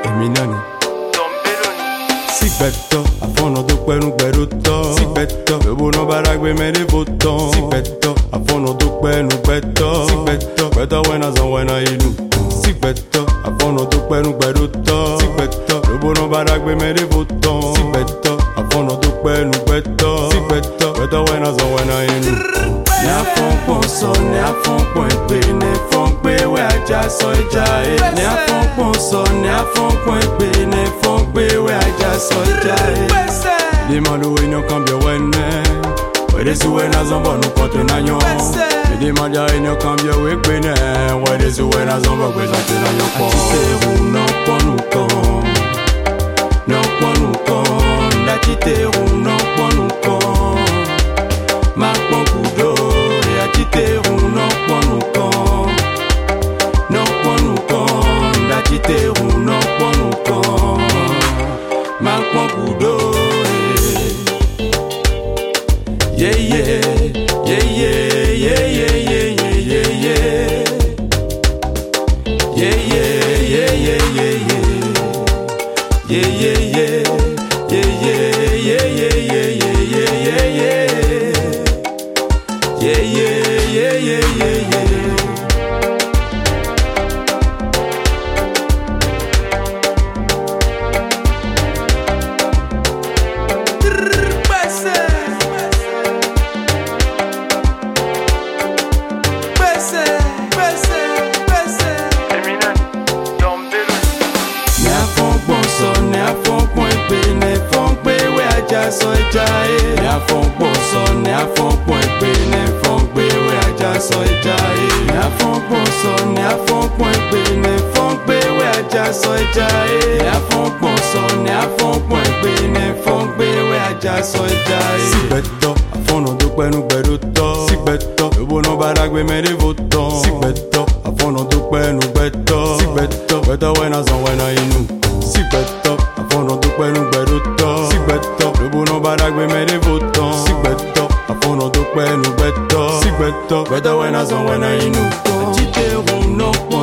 èmi náà ni. Sígbẹ̀tọ̀ àfọ̀nàdúpẹ́ nugbẹ̀rútọ̀. Sígbẹ̀tọ̀ lóbóná bára gbé mẹ́rin bó tán. Sígbẹ̀tọ̀ àfọ̀nàdúpẹ́ nugbẹ̀tọ̀. Sígbẹ̀tọ̀ gbẹ̀tọ̀ wẹ́nà san wẹ́nà inú. Sígbẹ̀tọ̀ àfọ̀nàdúpẹ́ nugbẹ̀rútọ̀. Sígbẹ̀tọ̀ lóbóná bára gbé mẹ́rin bó tán. Sígbẹ̀tọ̀ àfọ̀nàdúpẹ́ nugbẹ̀tọ̀. Sígbẹ̀tọ̀ gbẹ̀tọ̀ wẹ́nà san wẹ́nà inú. Ní afọ́npọ̀n sọ, ní afọ́npọ̀n èpè, ní fọ́npẹ́ wẹ́ ajá sọ ìjà ẹ̀. Ní afọ́npọ̀n sọ, ní afọ́npọ̀n èpè, ní fọ́npẹ́ wẹ́ ajá sọ ìjà ẹ̀. Demande où ils cambio wene Wede si wena zombo nu kote na nyo Me demande a ino cambio we kwene Wede si wena zombo kwe zante na nyo po Achite ru no ponu kon No ponu kon Achite ru no ponu kon Ma pon kudo E achite ru no ponu kon No ponu kon Achite ru no ponu kon Ma pon kudo Yeah, yeah, yeah, yeah, yeah, yeah, yeah, yeah, yeah, yeah. Yeah, yeah, yeah, yeah, yeah, yeah. Yeah, yeah, yeah. Yeah, yeah, yeah, yeah, yeah, yeah, yeah, yeah, yeah. Yeah, yeah, yeah, yeah, yeah, yeah. Ní afọ́npọ̀n sọ, ní afọ́npọ̀n èpè, ní fọ́npẹ́ wẹ́ ajá sọ ìjà ẹ̀. Ní afọ́npọ̀n sọ, ní afọ́npọ̀n èpè, ní fọ́npẹ́ wẹ́ ajá sọ ìjà ẹ̀. Ní afọ́npọ̀n sọ, ní afọ́npọ̀n èpè, ní fọ́npẹ́ wẹ́ ajá sọ ìjà ẹ̀. Ní afọ́npọ̀n sọ, ní afọ́npọ̀n èpè, ní fọ́npẹ́ wẹ́ ajá sọ ìjà ẹ̀. Sígbẹ̀tọ̀ àfọ̀nàdúpẹ́ nugbẹ̀rútọ̀. Sígbẹ̀tọ̀ lóbóná bára gbé mẹ́rin bó tán. Sígbẹ̀tọ̀ àfọ̀nàdúpẹ́ nugbẹ̀tọ̀. Sígbẹ̀tọ̀ gbẹ̀tọ̀ wẹ́nà san wẹ́nà inú. Sígbẹ̀tọ̀ àfọ̀nàdúpẹ́ nugbẹ̀rútọ̀. Sígbẹ̀tọ̀ lóbóná bára gbé mẹ́rin bó tán. Sígbẹ̀tọ̀ àfọ̀nàdúpẹ́ nugbẹ̀tọ̀. Sígbẹ̀tọ̀ gbẹ̀tọ̀ wẹ́nà san wẹ́nà inú. Achite ru no